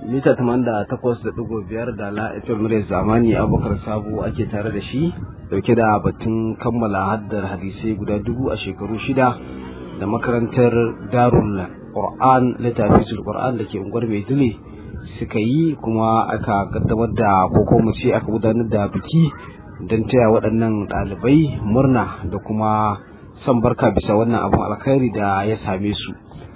mita takwas da ɗigo biyar da la'ifin murya zamani abubakar sabo ake tare da shi dauke da batun kammala haddar hadisai guda dubu a shekaru shida da makarantar darul qur'an littafin qur'an da ke unguwar maiduguri suka yi kuma aka kaddamar da ko mu ce aka gudanar da biki don taya waɗannan ɗalibai murna da kuma son barka bisa wannan abin alkhairi da ya same su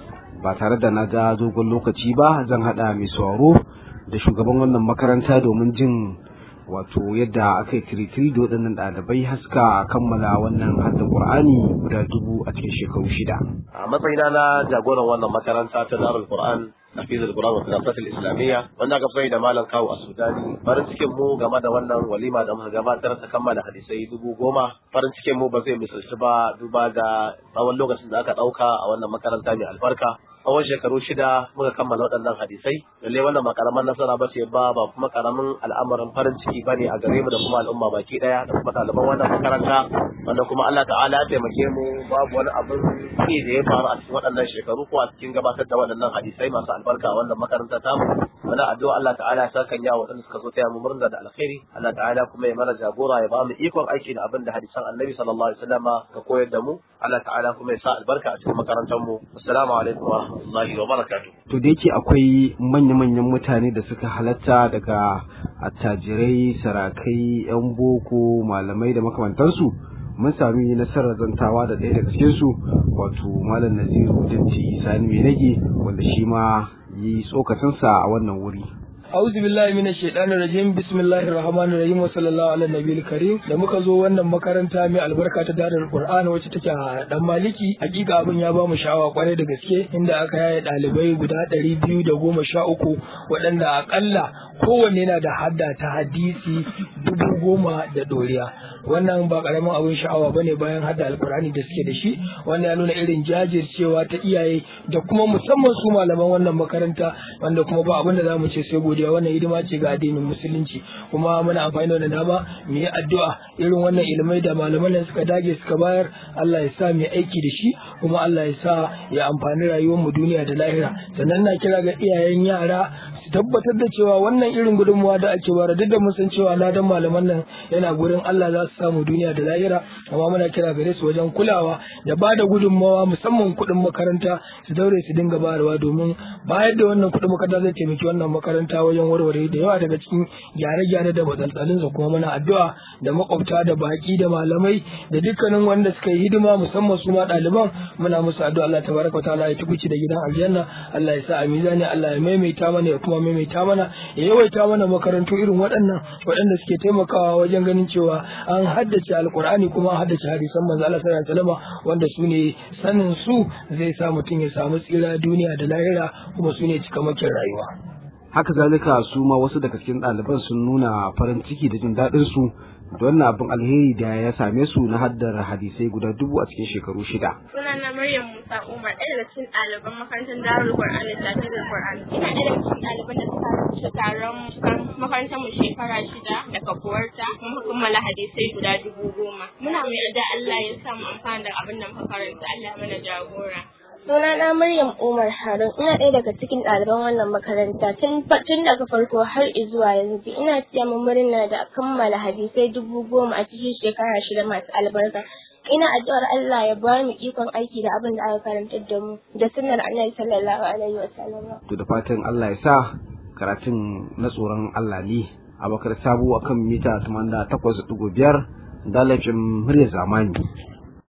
ba tare da na ga dogon lokaci ba zan haɗa mai sauraro da shugaban wannan makaranta domin jin wato yadda aka yi tiritiri da waɗannan ɗalibai haska kammala wannan hadda ƙur'ani guda dubu a cikin shekaru shida. a matsayina na jagoran wannan makaranta ta darul qur'an hafiz al-Qur'an wa Filafat al-Islamiyya wanda aka sai da malam kawo a Sudani farin cikin mu game da wannan walima da muka gabatar ta kammala hadisai dubu goma farin cikin mu ba zai misalci ba duba da tsawon lokacin da aka ɗauka a wannan makaranta mai albarka tsawon shekaru shida muka kammala waɗannan hadisai lalle wannan ba karaman nasara ba ce ba ba kuma karamin al'amarin farin ciki ba ne a gare mu da kuma al'umma baki ɗaya da kuma ɗaliban wannan makaranta wanda kuma Allah ta'ala ya taimake mu babu wani abin ki da ya faru a cikin waɗannan shekaru ko a cikin gabatar da waɗannan hadisai masu albarka a wannan makaranta ta mu wani addu'a Allah ta'ala ya saka ya waɗanda suka zo taya mu murna da alkhairi Allah ta'ala kuma ya mana jagora ya ba mu ikon aiki da abin da hadisan Annabi sallallahu alaihi wasallam ka koyar da mu Allah ta'ala kuma ya sa albarka a cikin makarantar mu assalamu alaikum wa rahmatullahi wa barakatuh to da yake akwai manya-manyan mutane da suka halatta daga attajirai sarakai yan boko malamai da makamantansu mun sami nasarar zantawa da ɗaya daga cikinsu wato malam naziru jinci sani mai nage wanda shi ma yi tsokacinsa a wannan wuri أعوذ بالله من الشيطان الرجيم بسم الله الرحمن الرحيم وصلى الله على النبي الكريم da muka zo wannan makaranta mai albarka ta darul Qur'an wacce take a dan maliki hakika abin ya ba mu sha'awa kwarai da gaske inda aka yaye dalibai guda ɗari biyu da goma sha uku waɗanda akalla kowanne na da hadda ta hadisi dubu goma da ɗoriya wannan ba karamin abin sha'awa bane bayan hadda alkur'ani da suke da shi wanda ya nuna irin jajircewa ta iyaye da kuma musamman su malaman wannan makaranta wanda kuma ba abin da za mu ce sai godiya wannan hidima ce ga addinin musulunci kuma muna amfani da wannan dama mu yi addu'a irin wannan ilmai da malaman nan suka dage suka bayar Allah ya sa mu aiki da shi kuma Allah ya sa ya amfani rayuwar mu duniya da lahira sannan na kira ga iyayen yara tabbatar da cewa wannan irin gudunmuwa da ake bara duk da mun san cewa ladan malaman nan yana gurin Allah za su samu duniya da lahira amma muna kira gare su wajen kulawa da ba da gudunmawa musamman kuɗin makaranta su daure su dinga bayarwa domin bayar da wannan kuɗin makaranta zai taimaki wannan makaranta wajen warware da yawa daga cikin gyare-gyare da matsaltsalin su kuma muna addu'a da makwabta da baki da malamai da dukkanin wanda suka yi hidima musamman su ma ɗaliban muna musu addu'a Allah tabaraka wa ta'ala ya tukuci da gidan aljanna Allah ya sa a mizani Allah ya maimaita mana ya kuma maimaita mana ya yawaita mana makarantu irin waɗannan waɗanda suke taimakawa wajen ganin cewa an haddace alkur'ani kuma an haddace hadisan manzo Allah sallallahu alaihi wasallam wanda su ne sanin su zai sa mutum ya samu tsira duniya da lahira kuma su ne cikamakin rayuwa haka zalika su ma wasu daga cikin ɗaliban sun nuna farin ciki da jin daɗin su da wannan abin alheri da ya same su na haddar hadisai guda dubu a cikin shekaru shida. Sunana Maryam Musa Umar ɗaya daga cikin ɗaliban makarantar Darul Qur'an da Tafsirul Qur'an. Ina ɗaya daga cikin ɗaliban da suka rubuta taron makarantar mu shekara shida da kafuwarta mun kammala hadisai guda dubu goma. Muna mai da Allah ya sa mu amfana da abin da muka karanta Allah mana jagora. Sunana Maryam Umar Harun ina ɗaya daga cikin ɗaliban wannan makaranta tun tun daga farko har zuwa yanzu ina siya murna da kammala hadisai dubu goma a cikin shekara shida masu albarka. Ina addu'ar Allah ya ba mu ikon aiki da abin da aka karantar da mu da sunnar Annabi sallallahu alaihi wa sallam. To da fatan Allah ya sa karatun na tsoron Allah ne a bakar sabo akan mita 88.5 dalacin murya zamani.